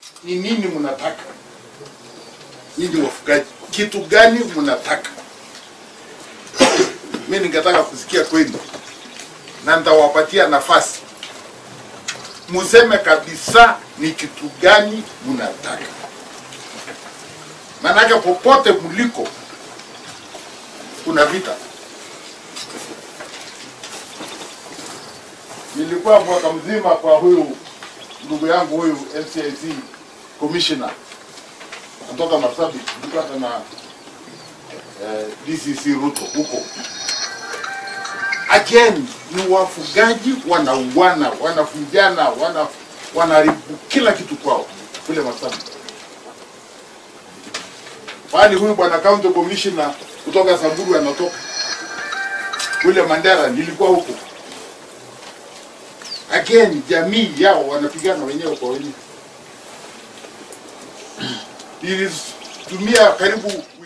ni nini mnataka nyinyi wafugaji, kitu gani mnataka? Mi ningetaka kusikia kwenu, na nitawapatia nafasi museme kabisa ni kitu gani mnataka, maanake popote mliko kuna vita. Nilikuwa mwaka mzima kwa huyu ndugu yangu huyu NCIC commissioner kutoka Marsabit, nilikuwa hata na eh, DCC Ruto huko. Again ni wafugaji wanauana, wanafujana, wana wanaharibu kila kitu kwao kule Marsabit. Bali huyu bwana county commissioner kutoka Samburu anatoka kule Mandera, nilikuwa huko. Again jamii yao wanapigana wenyewe kwa wenyewe. Nilitumia karibu